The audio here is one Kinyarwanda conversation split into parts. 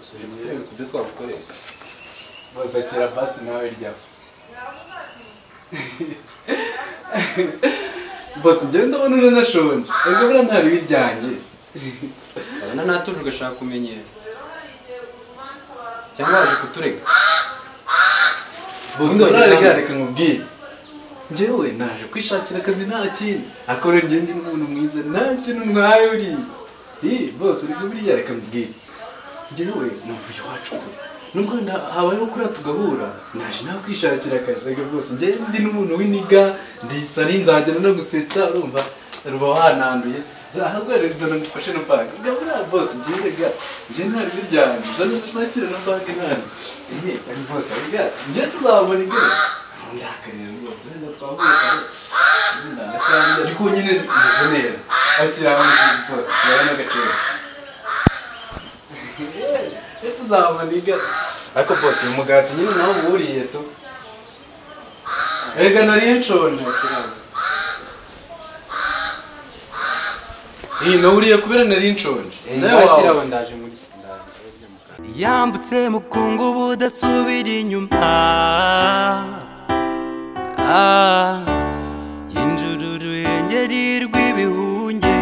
twereka ibyo twagukorera bose akira basi nawe ryaho bose njyewe ndabona unanashonje ubwo buriya nta bibi ryanjye urabona natuje ugashaka kumenyera cyangwa waje kuturega bose Ubundi wagize urarega reka nkubwire njyewe naje kwishakira akazi nta kindi akora njye ndi umuntu mwiza nta kintu nkayo uri Ih, bose reka buriya reka nkubwire njyewe navuye iwacu kure nubwo na- habayeho kuriya tugahura naje nawe kwishakira akazi reka bose njyewe ndi n'umuntu w'iniga ndisari nzajyana no gusetsa urumva ruba wananduye zahagwereza zana ngufashe na banki reka buriya bose njyewe reka njyewe nta ribi ryanjye zana mpakire na banki nanjye Ehe, bari bose reka njyewe tuzabona ibyo ndakarira rwose reka twavuye kare ariko nyine meze neza akiranga bose kirabona agaciro iyo tuzabona iga ariko bose uyu mugati nyine nawe uba wuriye tu erega nari nshonje iyi nawuriye kubera nari nshonje nawe wawe washyiraho ndaje muri ndaje mu kanwa. yambutse mukungu budasubira inyuma Ah, yinjura uruyengeri rw'ibihunge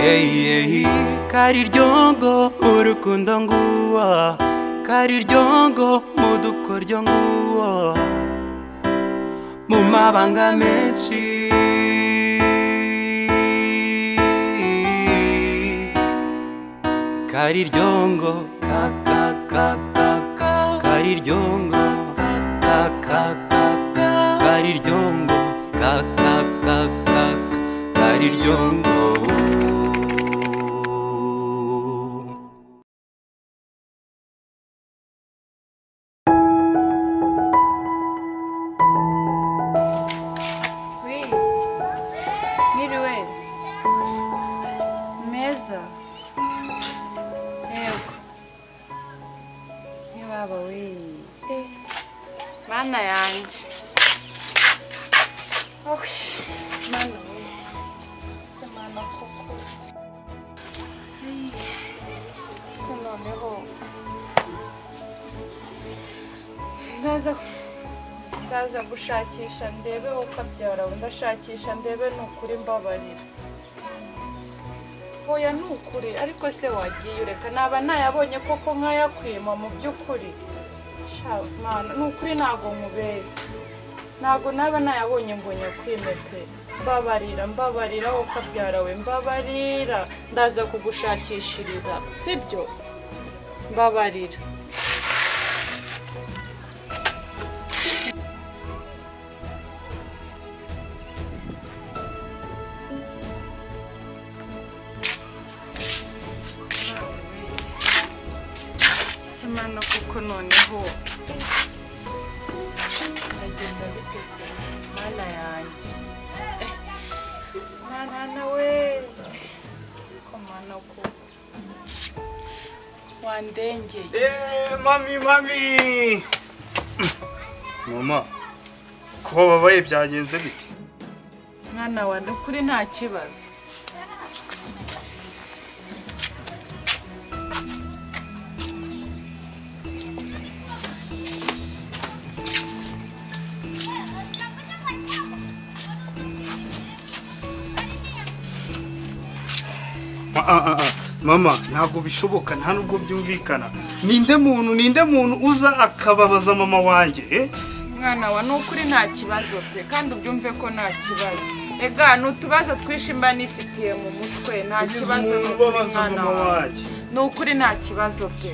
eyi eyi kari ryongo mu rukundo nguwa kari ryongo mu dukoryo nguwa mu mabanga menshi kari ryongo ka ka ka ka ka kari ryongo ka ka ka ka ka kari ryongo ka ka ka ka ka kari ryongo Wi, Niriwe. Meza. Yego. Ni baba we. Mana yanjye. Oh, mana we. Se mana koko. Ei, Se noneho. Ndaza ndaza gushakisha ndebe ukabyara ndashakisha ndebe ni ukuri mbabarira oya ni ukuri ariko se wagiye ureka naba nayabonye koko nkayakwima mu by'ukuri Sha, Mana, ni ukuri ntabwo nkubeshya ntabwo naba nayabonye ngo nyakwime pe mbabarira mbabarira wowe ukabyara we mbabarira ndaza kugushakishiriza sibyo mbabarira semana kuko noneho ndagenda biteguye mana yanjye Eh, mwana we ko mwana ko wandengeye mami mami mama kuba babaye byagenze bite mwana wa kuri nta kibazo Ah, ah, ah, ah. mama ntabwo bishoboka nta nubwo byumvikana ninde muntu ninde muntu uza akababaza mama wanjye eh? mwana wa ni ukuri nta kibazo pe kandi ubyumve ko nta kibazo ega ni utubazo twinshi mba nifitiye mu mutwe nta Ugize kibazo umuntu ni ukuri ubabaza mwana mama wa wanjye ni ukuri nta kibazo pe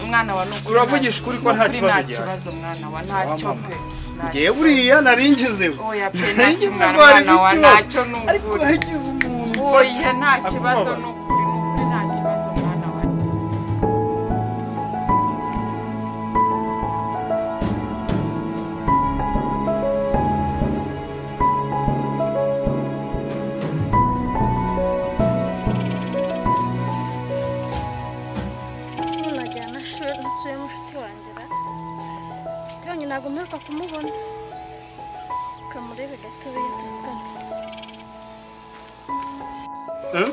mwana wa ni ukuri Uravugisha nta- ukuri ko nta ni ukuri kibazo nta gihari. kibazo mwana wa ntacyo pe Nta- ngewe buriya naringizeho oya pe naringize ntacyo mwana ngo hari mwana wa icyo. ntacyo ni ariko ukuri hagize umuntu oya nta kibazo akubabaza. ni ukuri ni ukuri nta kibazo mwana wa ese umuntu ajyana ashuri nasuye mushuti wanjye ra mushiti wanjye ntabwo mperuka kumubona ukamurebe gato tuvugane Eh?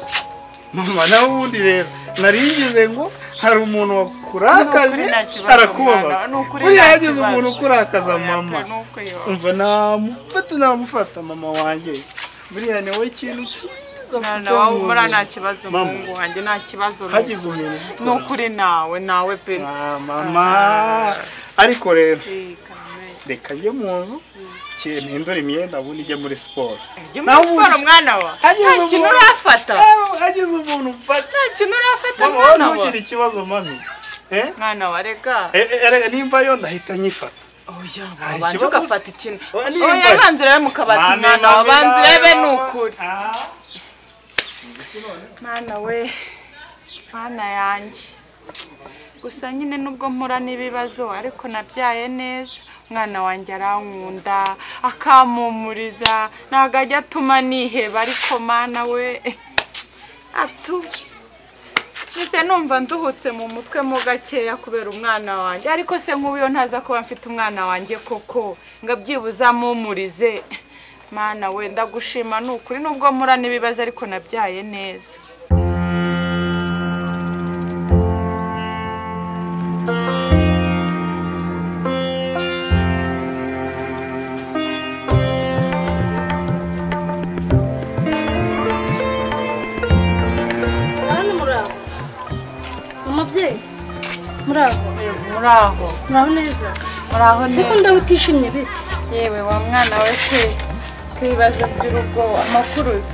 mama nawe ubundi rero narigize ngo hari umuntu Ni wakurakaje ukuri nta kibazo, arakubabaza mwana, ni ukuri buriya nta hagize kibazo. umuntu ukurakaza Oya, mama pe, ni ukuri, oya. umva namufata namufata mama wanjye buriya niwe kintu cyiza mwana mfite wawe mu umura nta buzima. kibazo Mama. muhungu wanjye nta kibazo ni hagize ukuri. umuntu ni ukuri nawe nawe pe Ah, mama ariko rero Eh, Karame. reka njye mu nzu ki- mpindure imyenda ubundi ijya muri siporo Ujye muri siporo mwana wa hagize nta kintu umuntu- urafata Ah, hagize umuntu mfata nta kintu urafata mama wowe mwana wa ntugire ikibazo mami Eh? mwana wa reka Eh, eh, erega nimva yo ndahita nyifata oya Hari wabanza ikibazo? ugafata ikintu Oya, nimba. oya banza urebe mu kabati Mami, mwana wa mami, banza urebe ni mama. ukuri Ah. mwana we mwana yanjye gusa nyine nubwo mpura n'ibibazo ariko nabyaye neza umwana wanjye arankunda akampumuriza ntabwo ajya atuma niheba ariko mana we atu mbese numva nduhutse mu mutwe mo gakeya kubera umwana wanjye ariko se nk'ubu ntaza kuba mfite umwana wanjye koko ngo abyibuze amumurize mana we ndagushima ni ukuri nubwo mpura n'ibibazo ariko nabyaye neza abana murabo umubyeyi murabo muraho muraho neza muraho siko neza ndawutishimye bite yewe wa mwana we se ibibazo by'urugo amakuru uzi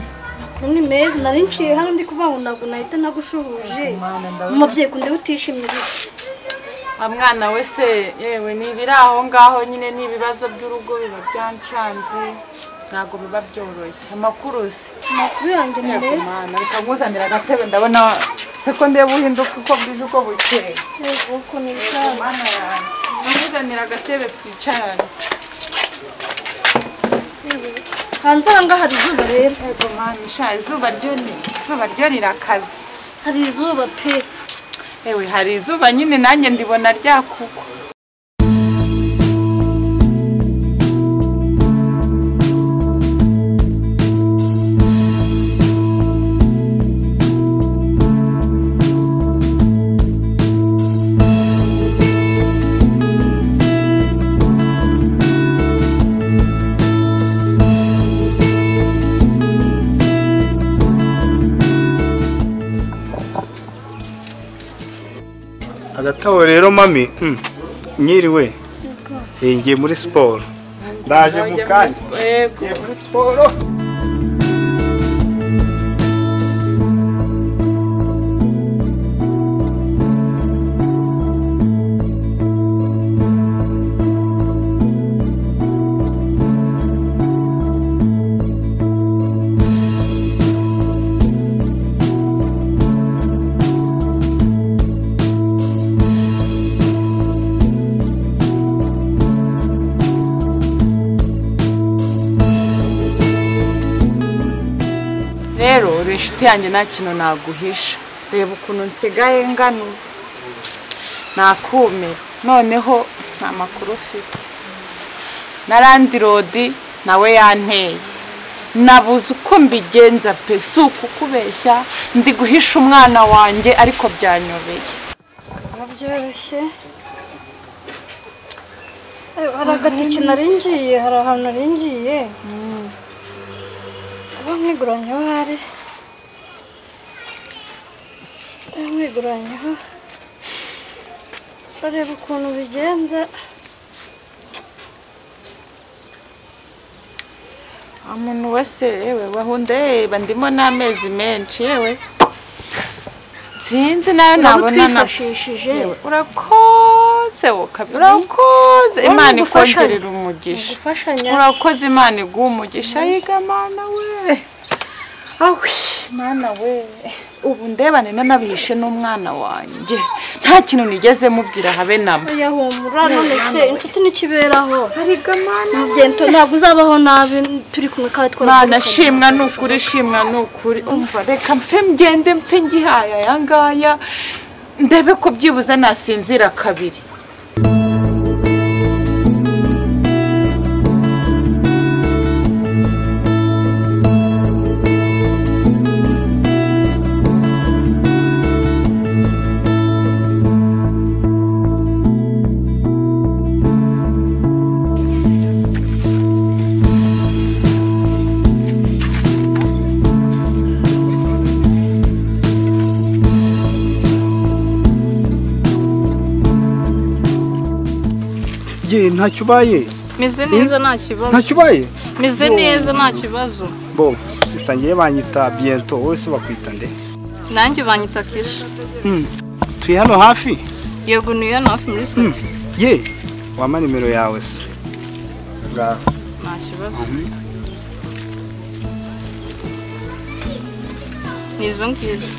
Ubu ni meza nari nshiye hano ndi kuvuga ngo ntabwo nahita nagushuhuje Mwana, ndabona. umubyeyi ko ndawutishimye bite wa mwana we se yewe n'ibiri aho ngaho nyine n'ibibazo by'urugo biba byancanze ntabwo biba byoroshye amakuru uzi amakuru yanjye ni Yego, meza mwana reka nkuzanire agatebe ndabona se ko ndeba uhinduka uko bwije uko bukeye yego uko ni Yego, bwabo mwana yanjye nkuzanire agatebe twicarane hanze aha ngaha hari izuba rero yego mwana isha izuba ryo ni izuba ryo rirakaze hari izuba pe Ewe hari izuba nyine nanjye ndibona ryakugwa. agatabo rero mami mm, nyiriwe Eh, ngiye muri siporo ndaje mu kanya Yego. Ngiye muri siporo Rero uri inshuti yanjye nta kintu naguhisha. Reba ukuntu nsigaye ngano. Nakumira. Noneho nta makuru ufite. Na landirodi nawe yanteye. Nabuze uko mbigenza pe si ukukubeshya ndi guhisha umwana wanjye ariko byanyobeye. byoroshye hari agatike narinjiye hari ahantu narinjiye uba mwiguranyeho hari uba mwiguranyeho bareba ukuntu bigenza umuntu wese yewe wahunda yeba ndimo n'amezi menshi yewe sinzi nayo ntabwo nabona na twifashishije yewe urakoze wokabi urakoze imana gufashanya. ikongerera umugisha gufashanya urakoze imana iguha umugisha yiga mana we awe mana we ubu ndebane nanabihishe n'umwana wanjye nta kintu nigeze mubwira habe nabo oya humura none se inshuti ntikiberaho ariga mana Mugento ntabwo uzabaho nabi turi kumwe kandi Mana twaratandukanye. shimwa ni ukuri shimwa ni ukuri umva reka mpfe ngende mpfe ngihaye aya ngaya ndebe ko byibuze nasinzira kabiri Igihe ntacyo ubaye meze neza nta kibazo ntacyo ubaye meze neza nta kibazo bo sisita ngewe banyita biyento wowe se bakwita nde nanjye banyita kesha Mm. tuye hano hafi yego niyo hano hafi muri Mm. sitati ye wampa nimero yawe se ngaho nta kibazo ni izo ngizo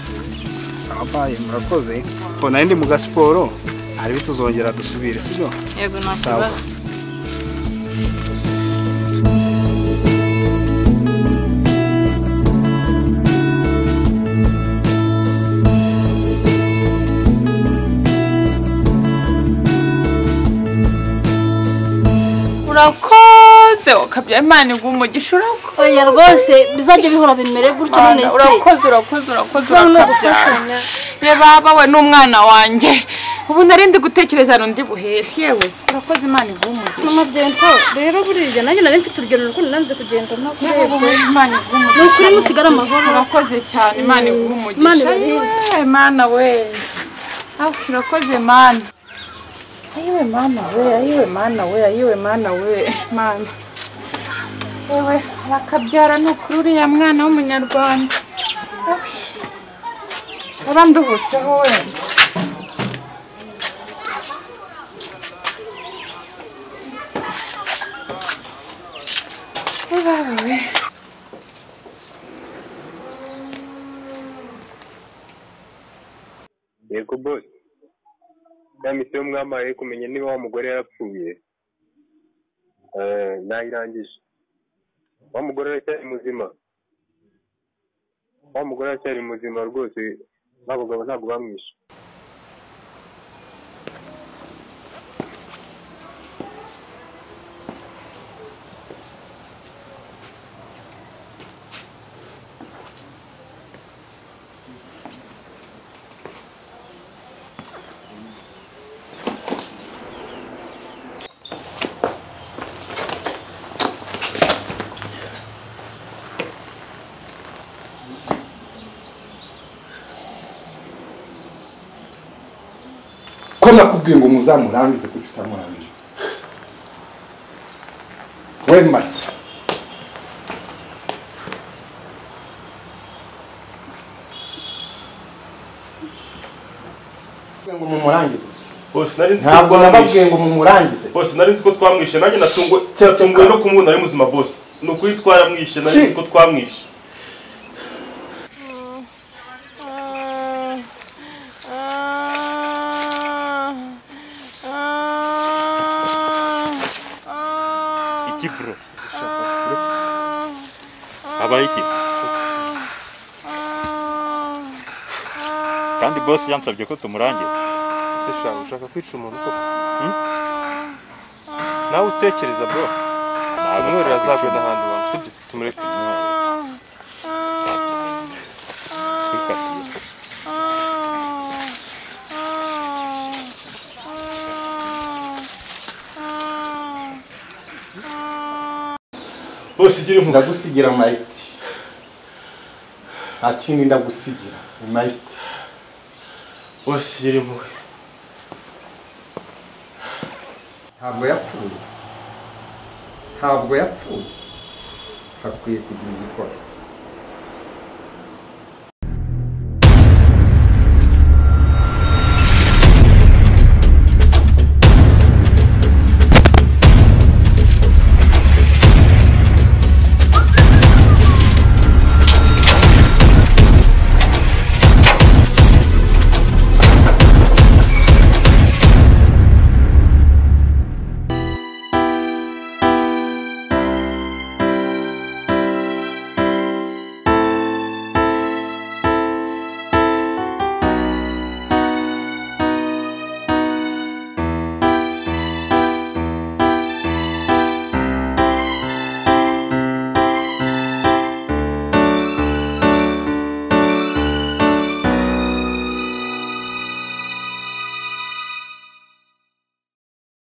sawa murakoze mbona ndi mu gasiporo hariho tuzongera dusubire sibyo yego nta Sawa. kibazo urakoze ukabya imana iguha umugisha urakoze oya rwose bizajya bihora bimere gutyo none se urakoze urakoze urakoze ushobora no urakabyara gufashanya reba bawe n'umwana wanjye ubu nari ndi gutekereza rundi buhere yewe urakoze imana iguha umugisha mama byento rero buriya nanjye nari mfite urugero rukundo nanze kugenda Yewe, ntakurebye wowe, Imana iguha umugisha ni ukuri musigara amahoro urakoze cyane imana iguha Imana umugisha ibahe. yewe mana we aho urakoze mana ayiwe mana we ayiwe mana we ayiwe mana we mana yewe arakabyara ni ukuri uriya mwana w'umunyarwanda yaranduhutseho wenda Ebawe we yego bosi ya misiyo mwamaye kumenya niba wa mugore yarapfuye Eh, nayirangije wa mugore aracyari muzima wa mugore aracyari muzima rwose n'abagabo ntabwo bamwishe ko nakubwiye ngo muzamurangize kuko utamurangije wema Nakubwiye ngo mumurangize bose nari nzi ko ntabwo nababwiye twamwishe ngo mumurangize bose nari nzi ko twamwishe nanjye natungwe natunguwe no kumubona ari muzima bose ni ukuri twaramwishe nari nzi ko twamwishe iki bro habaye iki kandi boss yansabye ko tumurangira ese shawe ushaka kwica umuntu koko nawe utekereza bro umwerera azagwe n'ahandi wangu sibyo tumureke bose igira impuhwe ndagusigira mayiti nta kindi ndagusigira mayiti bose igira impuhwe ntabwo yapfuye ntabwo yapfuye hakwiye kugira igikora